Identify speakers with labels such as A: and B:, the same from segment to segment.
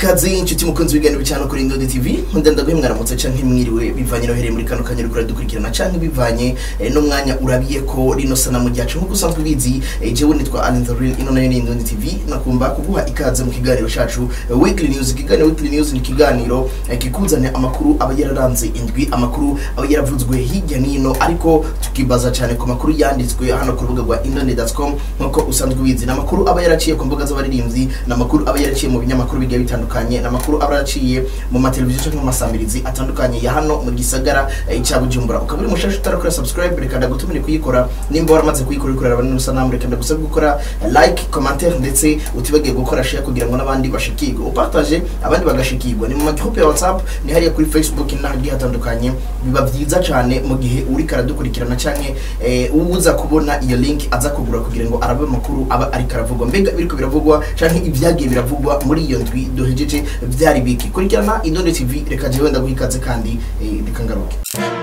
A: ikaze inshuti mukunzi w'ibiganiro cyane kuri Indodi TV ndenda guhe mwaramutse canke mwiriwe bivanye no hereye muri kano kanya rukura dukurikirana canke bivanye eh, n'umwanya urabiye ko rino sana mu gihe nkuko usanzwe ubizi eh, jewe nitwa Alan the Real ino nayo ni Indodi TV nakumva kuguha ikaze mu kiganiro cacu eh, Weekly News ikiganiro Weekly News ni ikiganiro eh, kikuzanira amakuru aba yararanze indwi amakuru aba yaravuzwe hirya nino ariko tukibaza cyane ku makuru yanditswe hano ku rubuga rwa indoni.com nkuko usanzwe ubizi n'amakuru aba yaraciye ku mbuga z'abaririmbyi n'amakuru aba yaraciye mu binyamakuru bigiye bitandukanye n'amakuru aba yaraciye mu mateleviziyo cyangwa mu masamirizi atandukanye ya hano mu gisagara eh, cya Bujumbura ukaba uri mushasha utarakora subscribe reka ndagutumire kuyikora nimba waramaze kuyikora ukorera abantu n'usanamu reka ndagusaba gukora eh, like commentaire ndetse utibagiye gukora share kugira ngo n'abandi bashikirwe upartage abandi bagashikirwa ni mu magroupe ya WhatsApp ni hariya kuri Facebook n'ahandi hatandukanye biba byiza cyane mu gihe uri karadukurikirana canke eh, uza kubona iyo link aza kugura kugira ngo arabe amakuru aba ari karavugwa mbega biriko biravugwa canke ibyagiye biravugwa muri iyo ndwi duhejeje byari biki kurikirana Indonde TV reka jewe ndaguha ikaze kandi eh, reka ngaruke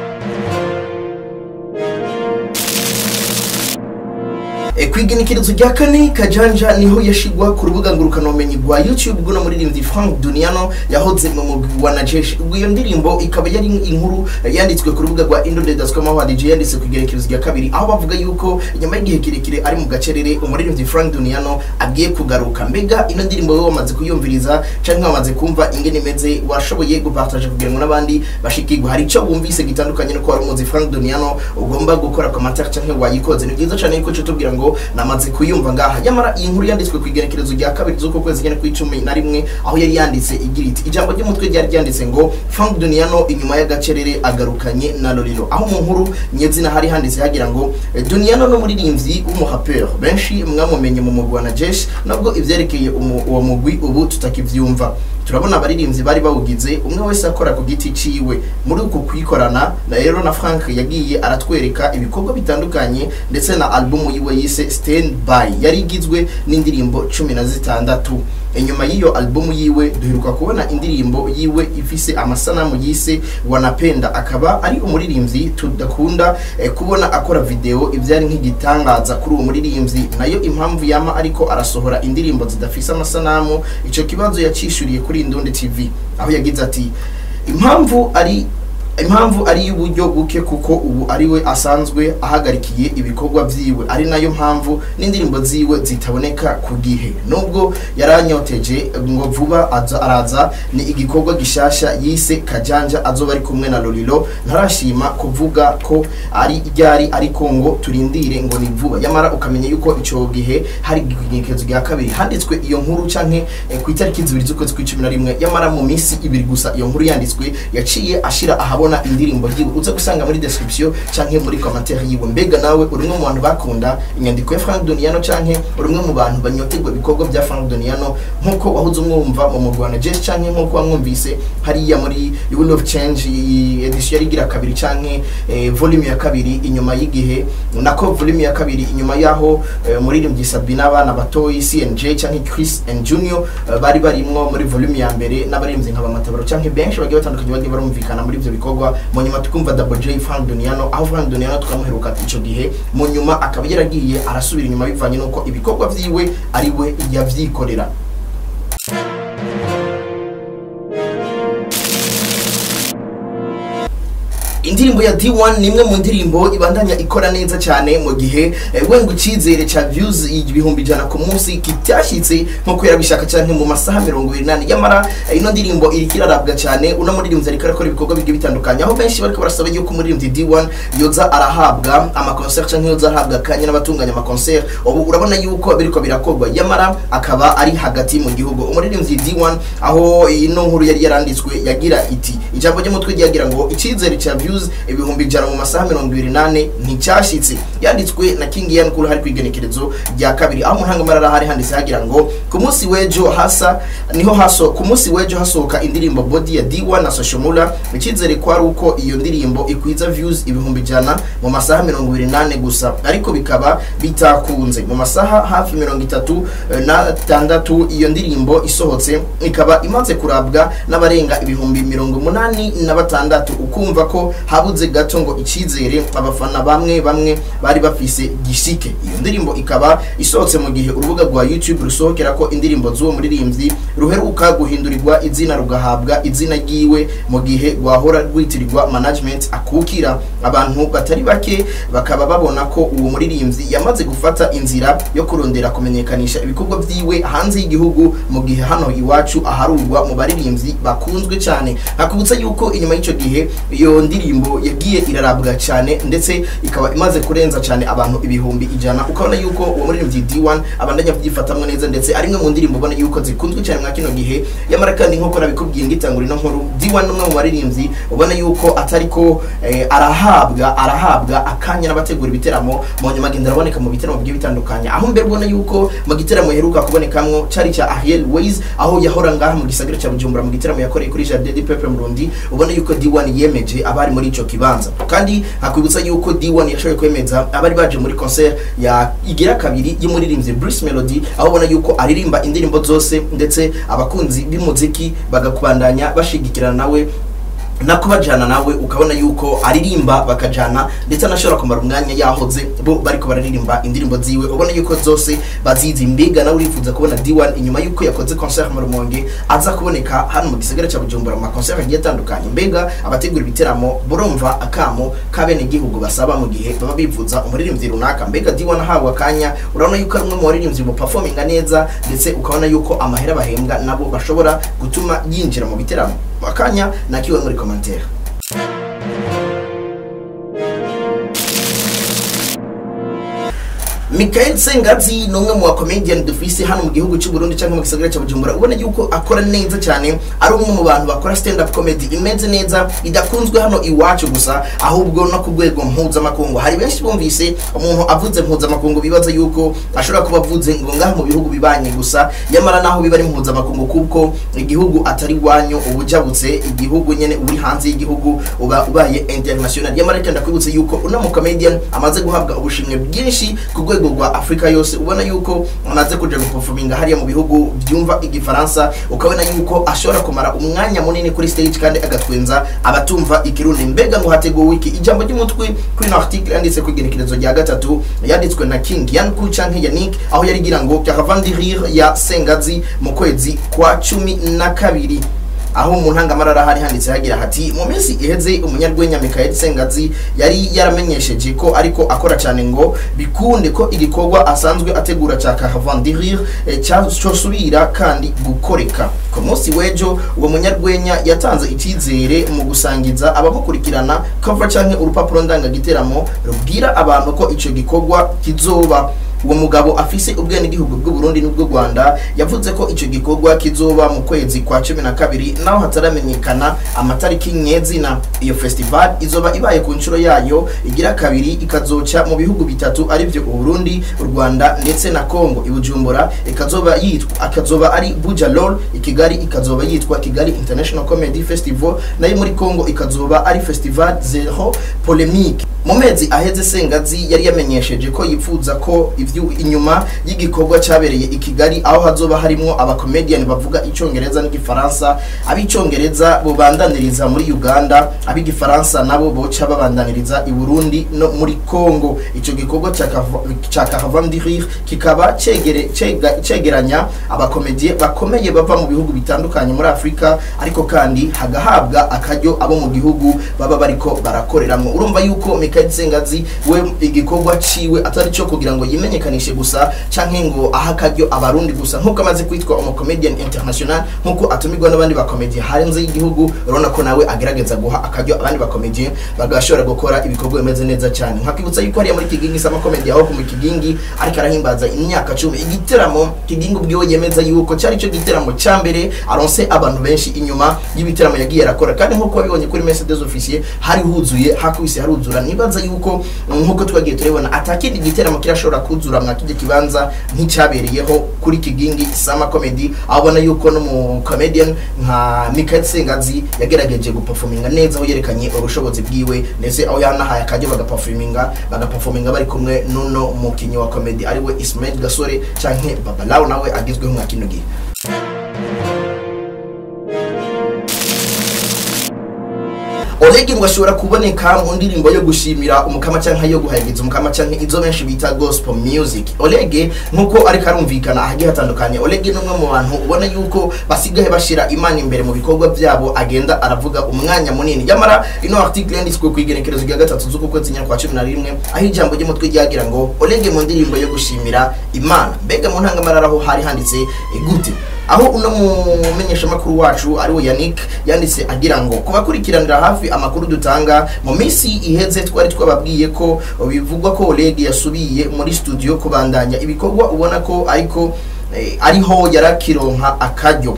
A: E, kwigenekerezo rya kane kajanja niho yashigwa ku rubuga ngurukanabumenyi rwa youtube bw'uno muririmbyi frank duniano yahoze mu mugwi wa najeshi ubwo iyo ndirimbo ikaba yari inkuru eh, yanditswe ku rubuga rwa indonde.com aho hadj yanditse ku igenekerezo rya kabiri aho bavuga yuko nyuma y'igihe kirekire ari mu gacerere umuririmbyi frank duniano agiye kugaruka mbega ino ndirimbo wowe wamaze kuyumviriza canke wamaze kumva ingene imeze washoboye gupartage kugira ngo n'abandi bashikirwe hari icyo wumvise gitandukanye nuko wari umuzi frank duniano ugomba gukora commentaire canke wayikoze ni byiza cane yuko tubwira ngo namaze kuyumva ngaha nyamara iyi nkuru yanditswe ku igenekerezo rya kabiri z'uko kwezi nyene kw'icumi na rimwe aho yari yanditse igira iti ijambo ry'umutwe ryari ryanditse ngo frank duniano inyuma y'agacerere agarukanye na loriro aho mu nkuru nyezina hari handitse hagira ngo eh, duniano n'umuririmbyi w'umuhapeur benshi mwamumenye mu mugwi wa najesh nubwo ivyerekeye umu- uwo mugwi ubu tutakivyumva turabona abaririmbyi bari bawugize umwe wese akora ku giti ciwe muri uku kwikorana na rero na frank yagiye aratwereka ibikorwa bitandukanye ndetse na albumu yiwe yise stand by yari igizwe n'indirimbo cumi na zitandatu inyuma y'iyo albumu yiwe duheruka kubona indirimbo yiwe ifise amasanamu yise wanapenda akaba ari umuririmbyi tudakunda eh, kubona akora video ibyari nk'igitangaza kuri uwo muririmbyi nayo impamvu yama ariko arasohora indirimbo zidafise amasanamu ico kibazo yacishuriye kuri Indundi TV aho yagize ati impamvu ari impamvu ari y'uburyo buke kuko ubu ari we asanzwe ahagarikiye ibikorwa vyiwe ari nayo mpamvu n'indirimbo ziwe zitaboneka ku gihe nubwo yaranyoteje ngo vuba aza araza ni igikorwa gishasha yise kajanja azoba ari kumwe na lorilo ntarashima kuvuga ko ari ryari ariko ngo turindire ngo ni vuba yamara ukamenya yuko ico gihe hari igenekerezo rya kabiri handitswe iyo nkuru canke eh, ku itariki zibiri z'ukwezi kw'icumi na rimwe yamara mu minsi ibiri gusa iyo nkuru yanditswe yaciye ashira ahabona indirimbo yiwe uza gusanga muri description canke muri commentaire yiwe mbega nawe uri umwe mu bantu bakunda inyandiko ya Frank Doniano canke uri umwe mu bantu banyotegwa ibikorwa bya Frank Doniano nkuko wahoze umwumva mu mugwana Jess canke nkuko wamwumvise hariya muri You Will of Change iyi edition yari igira kabiri canke eh, volume ya kabiri inyuma y'igihe nako volume ya kabiri inyuma yaho eh, muririmbyi Sabina abana batoyi CNJ canke Chris and Junior eh, bari barimwo muri volume ya mbere n'abaririmbyi nka bamatabaro canke benshi bagiye batandukanye bagiye barumvikana muri ivyo bikorwa mu nyuma tukumva Double J Frank Doniano aho Frank Doniano tukamuheruka ico gihe mu nyuma akaba yaragiye arasubira inyuma bivanye nuko ibikorwa vyiwe ari we yavyikorera indirimbo ya D1 ni imwe mu ndirimbo ibandanya ikora neza cyane mu gihe eh, wenga icyizere cya views ibihumbi ijana ku munsi kitashyitse nk'uko yarabishaka cyane mu masaha mirongo irindwi yamara eh, ino ndirimbo iriko irarabwa cyane uno muririmbyi ariko arakora ibikorwa bigiye bitandukanye aho benshi bariko barasaba yuko umuririmbyi D1 yoza arahabwa amakoncert canke yoza arahabwa akanya n'abatunganya amakoncert ubu urabona yuko biriko birakorwa yamara akaba ari hagati mu gihugu umuririmbyi D1 aho ino nkuru yari yaranditswe yagira iti ijambo ry'umutwe ryagira ngo icyizere cya views ibihumbi ijana mu masaha mirongo ibiri n'ane nticyashyitse yanditswe na king ian kuri hari kwigenekerezo rya kabiri aho mu ntangamarara hari handitse hagira ngo ku munsi w'ejo hasa niho haso ku munsi w'ejo hasohoka indirimbo body ya D1 na Soshomura icyizere ko ari uko iyo ndirimbo ikwiza views ibihumbi ijana mu masaha mirongo ibiri n'ane gusa ariko bikaba bitakunze mu masaha hafi mirongo itatu eh, na tandatu iyo ndirimbo isohotse ikaba imaze kurabwa n'abarenga ibihumbi mirongo umunani na batandatu ukumva ko habuze gato ngo icyizere abafana bamwe bamwe bari bafise gishike iyo ndirimbo ikaba isohotse mu gihe urubuga rwa YouTube rusohokera ko indirimbo z'uwo muririmbyi ruheruka guhindurirwa izina rugahabwa izina ryiwe mu gihe rwahora rwitirirwa management akukira abantu batari bake bakaba babona ko uwo muririmbyi yamaze gufata inzira yo kurondera kumenyekanisha ibikorwa vyiwe hanze y'igihugu mu gihe hano iwacu aharurwa mu baririmbyi bakunzwe cyane hakubutsa yuko inyuma y'icyo gihe iyo ndirimbo yagiye irarabwa cyane ndetse ikaba imaze kurenza cyane abantu ibihumbi ijana ukabona yuko uwo muririmbyi D1 abandanya kubyifatamwo neza ndetse ari imwe mu ndirimbo ubona yuko zikunzwe cyane mwa kino gihe yamara kandi nk'uko nabikubwiye ngitangura ino nkuru D1 ni umwe mu baririmbyi ubona yuko atari ko eh, arahabwa arahabwa akanya n'abategura ibiteramo mu nyuma agenda araboneka mu bitaramo bigiye bitandukanye aho mbere ubona yuko mu gitaramo heruka kubonekamwo cari cya Ariel Ways aho yahora ngaha mu gisagara cya Bujumbura mu gitaramo yakoreye kuri Jardin de Peuple Murundi ubona yuko D1 yemeje abari muri ico kibanza kandi hakwibutsa yuko D1 yashoboye kwemeza abari baje muri concert ya igira kabiri y'umuririmbyi Bruce Melody aho ubona yuko aririmba indirimbo zose ndetse abakunzi b'umuziki bagakubandanya bashigikirana nawe nako bajana nawe ukabona yuko aririmba bakajana ndetse anashobora kumara umwanya yahoze bo bariko bararirimba indirimbo ziwe ubona yuko zose bazizi mbega nawe urifuza kubona D1 inyuma yuko yakoze concert mu Rumonge aza kuboneka hano mu gisagara cya Bujumbura mu concert agiye atandukanye mbega abategura ibiteramo burumva akamo kabene gihugu basaba mu gihe baba bivuza umuririmbyi runaka mbega D1 ahawe akanya urabona yuko ari umwe mu baririmbyi mu performinga neza ndetse ukabona yuko amahera bahembwa nabo bashobora gutuma yinjira mu biteramo akanya nakiwe muri commentaire Michael Sengazi ni umwe mu bakomedian dufise hano mu gihugu cy'u Burundi cyangwa mu gisagara cya Bujumbura ubona yuko akora neza cyane ari umwe mu bantu bakora stand up comedy imeze neza idakunzwe hano iwacu gusa ahubwo no ku rwego mpuzamakungu hari benshi bumvise umuntu avuze mpuzamakungu bibaza yuko ashobora kuba avuze ngo ngaha mu bihugu bibanye gusa yamara naho biba ari mpuzamakungu kuko igihugu atari wanyu ubujabutse igihugu nyene uri hanze y'igihugu uba ubaye international yamara kandi ndakwibutse yuko uno mu comedian amaze guhabwa ubushimwe bwinshi ku rwego rwa Afrika yose ubona yuko amaze kuja guperforminga hariya mu bihugu byumva igifaransa ukabona yuko ashobora kumara umwanya munini kuri stage kandi agatwenza abatumva ikirundi mbega ngo hateguwe iki ijambo ry'umutwe kuri ino article yanditse ku igenekerezo rya gatatu yanditswe na King Yanku canke Yannick aho yari gira ngo Caravan de Rire ya Sengazi mu kwezi kwa cumi na kabiri aho mu ntangamarara hari handitse hagira hati mu minsi iheze umunyarwenya Michael Sengazi yari yaramenyesheje ko ariko akora cyane ngo bikunde ko igikorwa asanzwe ategura cya Caravan de Rire eh, cyosubira kandi gukoreka ku munsi w'ejo uwo munyarwenya yatanze icyizere mu gusangiza abamukurikirana cover canke urupapuro ndangagiteramo rubwira abantu ko ico gikorwa kizoba uwo mugabo afise ubwenegihugu bw'u Burundi n'ubw'u Rwanda yavuze ko ico gikorwa kizoba mu kwezi kwa cumi na kabiri naho hataramenyekana amatariki nyezina iyo festival izoba ibaye ku nshuro yayo igira kabiri ikazoca mu bihugu bitatu arivyo u Burundi u Rwanda ndetse na Congo ibujumbura ikazoba yitwa akazoba ari Bujalol ikigali ikazoba yitwa Kigali International Comedy Festival nayo muri Congo ikazoba ari Festival Zero Polemique mu mezi aheze Sengazi yari yamenyesheje ko yipfuza ko ivyo inyuma y'igikorwa cyabereye i Kigali aho hazoba harimo abakomedian bavuga icongereza n'igifaransa abicongereza bobandaniriza muri Uganda abigifaransa nabo boca babandaniriza i Burundi no muri Congo ico gikorwa ca Caravan de Rire kikaba cegere cegeranya abakomedie bakomeye bava mu bihugu bitandukanye muri Afrika ariko kandi hagahabwa akaryo abo mu gihugu baba bariko barakoreramo urumva yuko Michael Sengazi we igikorwa ciwe atari cyo kugira ngo yimenyekanishe gusa canke ngo aha akaryo abarundi gusa nkuko amaze kwitwa umucomedian international nkuko atumirwa n'abandi bakomedian hanze y'igihugu urabona ko nawe agerageza guha akaryo abandi bakomedian bagashobora gukora ibikorwa bimeze neza cyane nkakibutsa yuko hariya muri kigingi sama comedy aho ku kigingi ariko arahimbaza imyaka cumi igiteramo kigingi ubwiwe yemeza yuko cyari cyo giteramo cya mbere aronse abantu benshi inyuma y'ibiteramo yagiye arakora kandi nkuko wabibonye kuri Mercedes officier hari huzuye hakubise haruzura nibaza yuko nkuko twagiye turabona atakindi giteramo kirashobora kuzura mwa kijya kibanza nk'icyabereyeho kuri kigingi sama comedy aho ubona yuko no mu comedian nka Michael Sengazi yagerageje guperforminga neza aho yerekanye ubushobozi bwiwe ndetse aho yanahaye akajya bagaperforminga bagaperforminga bari kumwe nuno mukinyi wa comedy ariwe Ismail Gasore canke Babalao nawe agizweho mwa kino gihe Oleg ngo ashobora kuboneka mu ndirimbo yo gushimira umukama canke yo guhayagiza umukama canke izo benshi bita gospel music Oleg nkuko ariko arumvikana ahagiye hatandukanye Oleg ni umwe mu bantu ubona yuko basigaye bashira imana imbere mu bikorwa byabo agenda aravuga umwanya munini nyamara ino article yanditswe ku igenekerezo rya gatatu z'uku kwezi nyakwa cumi na rimwe aho ijambo ry'umutwe ryagira ngo Oleg mu ndirimbo yo gushimira imana mbega mu ntangamarara aho hari handitse eh, gute aho uno mumenyeshamakuru wacu ari we Yannick yanditse agira ngo kubakurikiranira hafi amakuru dutanga mu minsi iheze twari twababwiye ko bivugwa ko Oleg yasubiye muri studio kubandanya ibikorwa ubona ko ariko eh, ariho yarakironka akaryo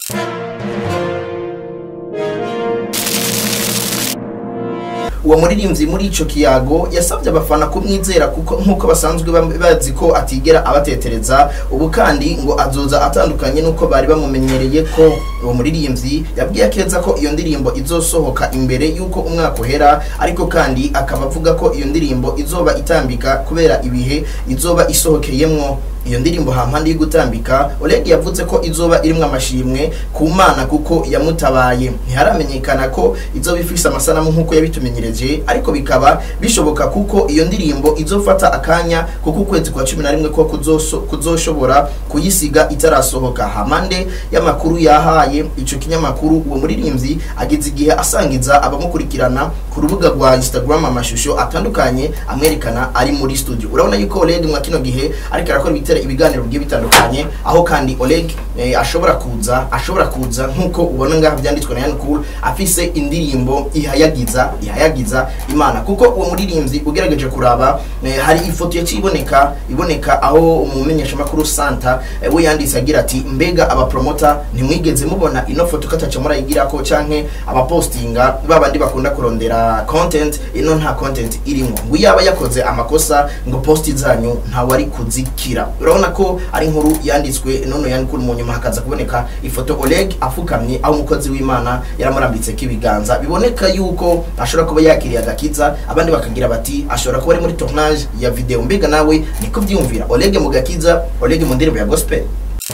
A: uwo muririmbyi muri ico kiyago yasabye abafana kumwizera kuko nkuko basanzwe bam- bazi ko atigera abatetereza ubu kandi ngo azoza atandukanye nuko bari bamumenyereye ko uwo muririmbyi yabwiye akeza ko iyo ndirimbo izosohoka imbere yuko umwaka uhera ariko kandi akaba avuga ko iyo ndirimbo izoba itambika kubera ibihe izoba isohokeyemwo iyo ndirimbo hampande yo gutambika Oleg yavuze ko izoba irimwo amashimwe ku mana kuko yamutabaye ntiharamenyekana ko izoba ifise amasanamu nk'uko yabitumenyereje ariko bikaba bishoboka kuko iyo ndirimbo izofata akanya kuko ukwezi kwa cumi na rimwe ko kuzoso- kuzoshobora kuyisiga itarasohoka hampande y'amakuru yahaye ico kinyamakuru uwo muririmbyi ageze igihe asangiza abamukurikirana ku rubuga rwa Instagram amashusho atandukanye amwerekana ari muri studio urabona yuko Oleg mwa kino gihe ariko arakora ibitera ibiganiro bigiye bitandukanye aho kandi Oleg eh, ashobora kuza ashobora kuza nkuko ubona ngaha byanditswe na Yan Cool afise indirimbo ihayagiza ihayagiza imana kuko uwo muririmbyi ugerageje kuraba eh, hari ifoto yaciye iboneka iboneka aho umumenyesha makuru Santa eh, we yanditse agira ati mbega abapromota ntimwigeze mubona ino foto kataca murayigirako canke abapostinga babandi bakunda kurondera content ino nta content irimo ngo yaba yakoze amakosa ngo posti zanyu ntawari kuzikira urabona ko ari inkuru yanditswe none yandikura mu nyuma hakaza kuboneka ifoto Oleg afukamye aho umukozi w'Imana yaramurambitse k'ibiganza biboneka yuko ashobora kuba yakiriye agakiza abandi bakagira bati ashobora kuba ari muri tournage ya video mbega nawe niko byumvira Oleg mu gakiza Oleg mu ndirimbo ya gospel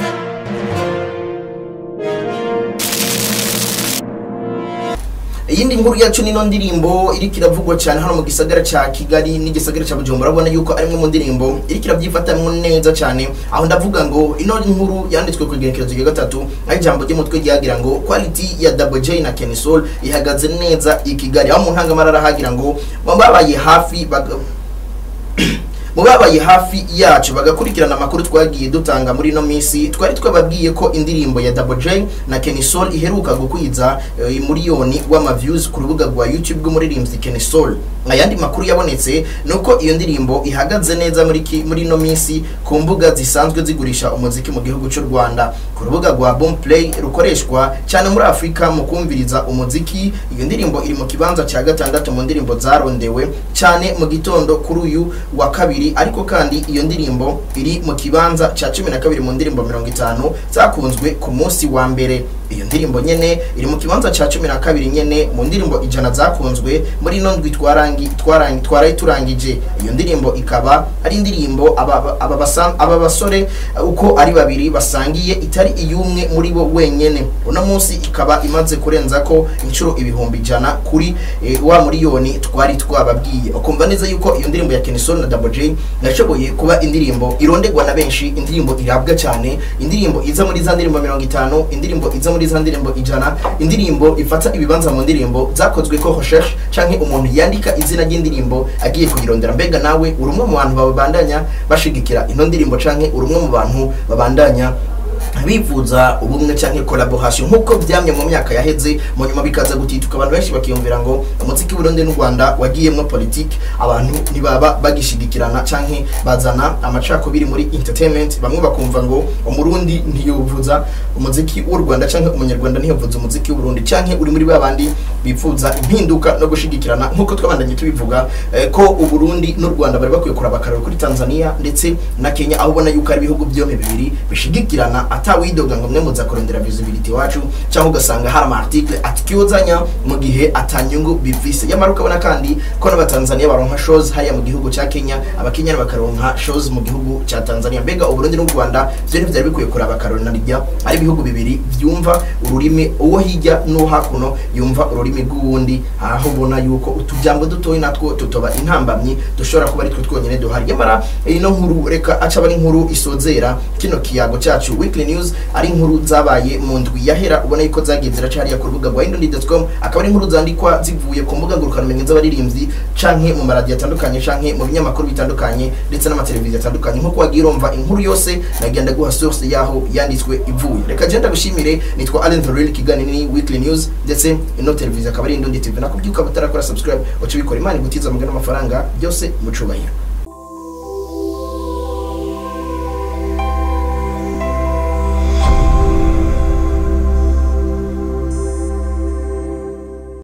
A: iyindi nkuru yacu nino ndirimbo iriko iravugwa cyane hano mu gisagara ca Kigali n'igisagara ca Bujumbura urabona yuko ari imwe mu ndirimbo iriko iravyifatamwo neza cyane aho ndavuga ngo ino nkuru yanditswe ku igenekerezo rya gatatu aho ijambo ry'umutwe ryagira ngo quality ya Double J na Kenny Soul ihagaze neza i Kigali aho mu ntangamarara hagira ngo babaye hafi baga- mu babaye hafi yacu bagakurikirana amakuru twagiye dutanga muri ino minsi twari twababwiye ko indirimbo ya Double J na Kenny Soul iheruka gukwiza eh, miliyoni w'ama views ku rubuga rwa YouTube rw'umuririmbyi Kenny Soul ayandi makuru yabonetse nuko iyo ndirimbo ihagaze neza muri ki- muri ino minsi ku mbuga zisanzwe zigurisha umuziki mu gihugu cy'u Rwanda ku rubuga rwa Boomplay rukoreshwa cyane muri Afurika mu kumviriza umuziki iyo ndirimbo iri mu kibanza cya gatandatu mu ndirimbo zarondewe cyane mu gitondo kuri uyu wa kabiri ariko kandi iyo ndirimbo iri mu kibanza cya cumi na kabiri mu ndirimbo mirongo itanu zakunzwe ku munsi wa mbere iyo ndirimbo nyene iri mu kibanza cya cumi na kabiri nyene mu ndirimbo ijana zakunzwe muri ino ndwi twarangi twarangi twaraye turangije iyo ndirimbo ikaba ari indirimbo aba aba basan- aba basore uh, uko ari babiri basangiye itari iyumwe muri bo wenyene uno munsi ikaba imaze kurenza ko inshuro ibihumbi ijana kuri eh, wa miliyoni twari twababwiye ukumva neza yuko iyo ndirimbo ya Kenny Soul na Double J yashoboye kuba indirimbo irondegwa na benshi indirimbo irabwa cyane indirimbo iza muri za ndirimbo mirongo itanu indirimbo iza muri za ndirimbo ijana indirimbo ifata ibibanza mu ndirimbo zakozwe ko recherche canke umuntu yandika izina ry'indirimbo agiye kuyirondera mbega nawe uri umwe mu bantu babandanya bashigikira ino ndirimbo canke uri umwe mu bantu babandanya bifuza ubumwe cyangwa collaboration nk'uko byamye mu myaka yaheze mu nyuma bikaza gutituka abantu benshi bakiyumvira ngo umuziki w'Uburundi n'u Rwanda wagiyemwo politique abantu ntibaba bagishigikirana cyangwa bazana amacakubiri muri entertainment bamwe bakumva ngo umurundi ntiyovuza umuziki w'u Rwanda cyangwa umunyarwanda ntiyovuza umuziki w'Uburundi cyangwa uri muri babandi bifuza impinduka no gushigikirana nk'uko twabandanye tubivuga eh, ko Uburundi n'u Rwanda bari bakwiye kuraba akararo kuri Tanzania ndetse na Kenya aho ubona yuko ari ibihugu byombi bibiri bishigikirana atawidoga ngo mwe muza kurondera visibility wacu cyangwa ugasanga hari ama article atikiyozanya mu gihe atanyungu bivise yamara ukabona kandi ko n'abatanzania baronka shows hariya mu gihugu cya Kenya abakenya bakaronka shows mu gihugu cya Tanzania mbega uburundi n'u Rwanda byo ntivyari bikwiye kuraba karona rijya ari ibihugu bibiri byumva ururimi uwo hirya n'uwo hakuno yumva ururimi rw'uwundi aho ubona yuko utujambo dutoyi natwo tutoba intambamyi dushobora kuba ari twe twonyine duhari yamara ino nkuru reka aca ari inkuru isozera kino kiyago cyacu weekly news ari inkuru zabaye mu ndwi yahera ubona yuko zagiye ziracariya ku rubuga rwa indonesia.com akaba ari inkuru zandikwa zivuye ku mbuga ngurukanabumenyi z'abaririmbyi canke mu maradiyo atandukanye canke mu binyamakuru bitandukanye ndetse n'amateleviziyo atandukanye nk'uko wagiye urumva inkuru yose nagenda guha source yaho yanditswe ivuye reka genda gushimire nitwa Allen Thoril kiganiro ni weekly news ndetse ino televiziyo akaba ari Indondi TV nakubyuka butarakora subscribe uca bikora imana igutiza amagana amafaranga byose mu cubahiro